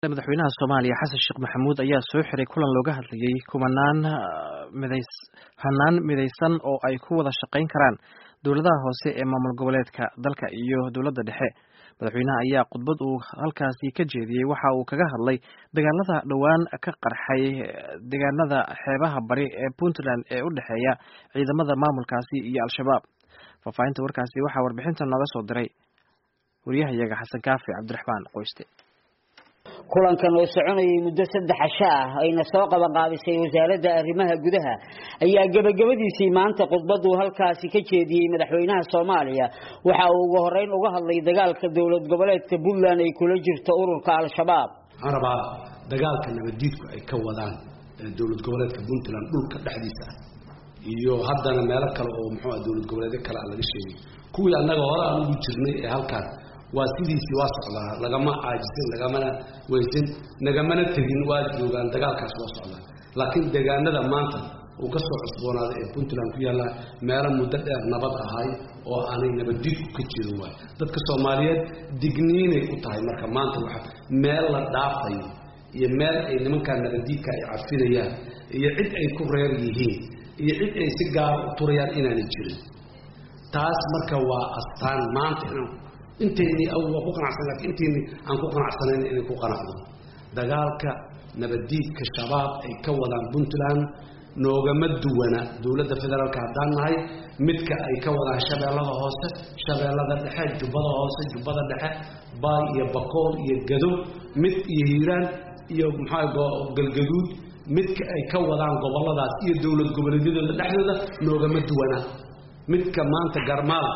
madaxweynaha soomaaliya xasan sheekh maxamuud ayaa soo xiray kulan looga hadlayay kumanaan midays hanaan midaysan oo ay ku wada shaqayn karaan dowladaha hoose ee maamul goboleedka dalka iyo dowladda dhexe madaxweynaha ayaa khudbad uu halkaasi ka jeediyey waxa uu kaga hadlay dagaalada dhowaan ka qarxay deegaanada xeebaha bari ee puntland ee u dhexeeya ciidamada maamulkaasi iyo al-shabaab faahfaahinta warkaasi waxaa warbixinta nooga soo diray wariyahayaga xasan kaafi cabdiraxmaan qoyste kulankan oo soconayay muddo saddex casho ah ayna soo qabanqaabisay wasaaradda arrimaha gudaha ayaa gebagabadiisii maanta khudbaduu halkaasi ka jeediyey madaxweynaha soomaaliya waxa uu ugu horeyn uga hadlay dagaalka dowlad goboleedka puntland ay kula jirto ururka al-shabaab waxaan rabaa dagaalka nabaddiidku ay ka wadaan dowlad goboleedka puntland dhulka dhexdiisa ah iyo haddana meelo kale oo muxuu dowlad goboleedyo kale aan laga sheegay kuwii annaga hore aan ugu jirnay ee halkaan waa sidiisii waa socdaa lagama caajisin lagamana weysin nagamana tegin waa joogaan dagaalkaas waa socdaa laakiin deegaanada maanta uu ka soo cusboonaaday ee puntland ku yaalla meelo muddo dheer nabad ahay oo aanay nabaddiidku ka jirin waay dadka soomaaliyeed digniinay u tahay marka maanta waxa meel la dhaafayo iyo meel ay nimankaa nabaddiidka ay cafinayaan iyo cid ay ku reer yihiin iyo cid ay si gaara u turayaan inaanay jirin taas marka waa astaan maanta inaan inteynii waa ku qanacsan lakin inteynii aan ku qanacsanayn inay ku qanacdo dagaalka nabaddiidka shabaab ay ka wadaan puntland noogama duwana dowladda federaalka haddaan nahay midka ay ka wadaan shabeellada hoose shabeellada dhexe jubbada hoose jubbada dhexe baay iyo bakool iyo gado mid iyo hiiraan iyo maxaa galgaduud midka ay ka wadaan gobolladaas iyo dowlad goboleedyadooda dhexdooda noogama duwana midka maanta garmaal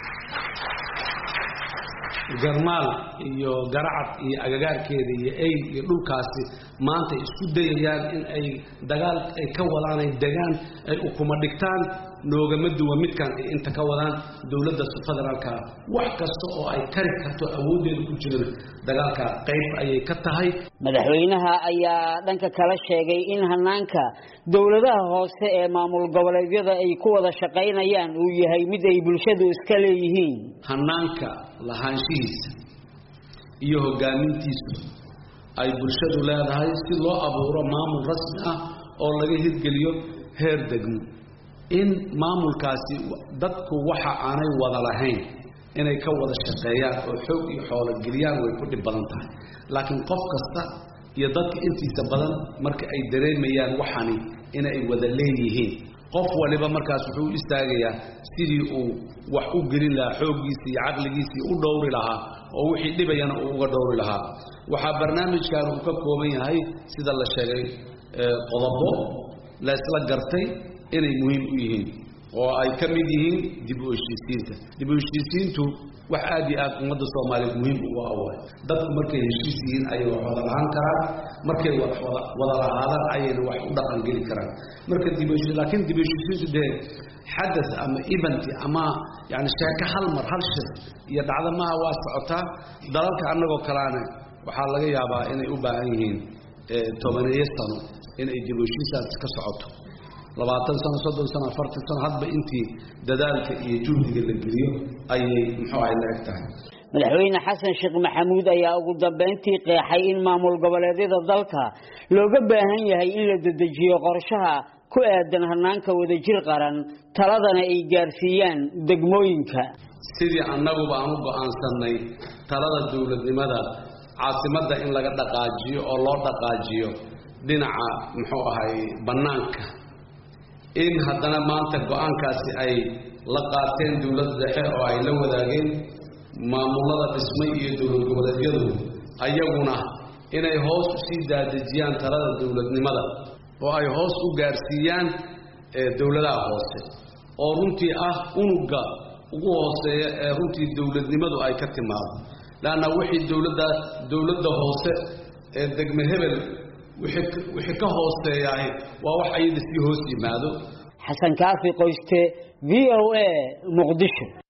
garmaal iyo garacad iyo agagaarkeeda iyo eyl iyo dhulkaasi maanta isku dayayaan in ay dagaal ay ka wadaan ay degaan ay ukuma dhigtaan noogama duwa midkan ay inta ka wadaan dowladda federaalka wax kasta oo ay kari karto awooddeeda ku jirana dagaalka qayb ayay ka tahay madaxweynaha ayaa dhanka kala sheegay in hanaanka dowladaha hoose ee maamul goboleedyada ay ku wada shaqaynayaan uu yahay mid ay bulshadu iska leeyihiin hanaanka lahaanshihiisa iyo hogaamintiisu ay bulshadu leedahay si loo abuuro maamul rasmi ah oo laga hirgeliyo heer degmo in maamulkaasi dadku waxa aanay wada lahayn inay ka wada shaqeeyaan oo xoog iyo xoolo geliyaan way ku dhib badan tahay laakiin qof kasta iyo dadka intiisa badan marka ay dareemayaan waxani inay wada leeyihiin qof waliba markaas wuxuu u istaagayaa sidii uu wax u gelin lahaa xooggiisa iyo caqligiisii u dhowri lahaa oo wixii dhibayana uu uga dhowri lahaa waxaa barnaamijkan uu ka kooban yahay sida la sheegay qodobo la isla gartay inay muhiim u yihiin oo ay ka mid yihiin dib u heshiisiinta dib u heshiisiintu wax aad iyo aad ummadda soomaaliyeed muhiim uga awaay dadku markay heshiis yihiin ayay wax wada lahaan karaan markay wada lahaadaan ayayna wax u dhaqan geli karaan marka dib laakiin dib u heshiisiintu dee xadas ama event ama yani sheeko hal mar hal shir iyo dhacdo maaha waa socotaa dalalka annagoo kalaana waxaa laga yaabaa inay u baahan yihiin tobaneeyo sano inay dib u heshiisaas ka socoto labaatan sano soddon sano afartan sano hadba intii dadaalka iyo juhdiga la geliyo ayay muxuu ahay la eg tahay madaxweyne xasan sheekh maxamuud ayaa ugu dambeyntii qeexay in maamul goboleedyada dalka looga baahan yahay in la dedejiyo qorshaha ku aadan hanaanka wadajir qaran taladana ay gaarsiiyaan degmooyinka sidii annaguba aan u go-aansanay talada dowladnimada caasimadda in laga dhaqaajiyo oo loo dhaqaajiyo dhinaca muxuu ahay bannaanka in haddana maanta go-aankaasi ay la qaateen dowladda dhexe oo ay la wadaageen maamulada dhismay iyo dowlad goboleedyadu ayaguna inay hoos u sii daadejiyaan talada dowladnimada oo ay hoos u gaarsiiyaan dowladaha hoose oo runtii ah unugga ugu hooseeya ee runtii dowladnimadu ay ka timaado leanna wixii dowladda dowladda hoose ee degme hebel wixii ka hooseeyahay waa wax ayada sii hoos yimaado xasan kaafi qoyste v o a muqdisho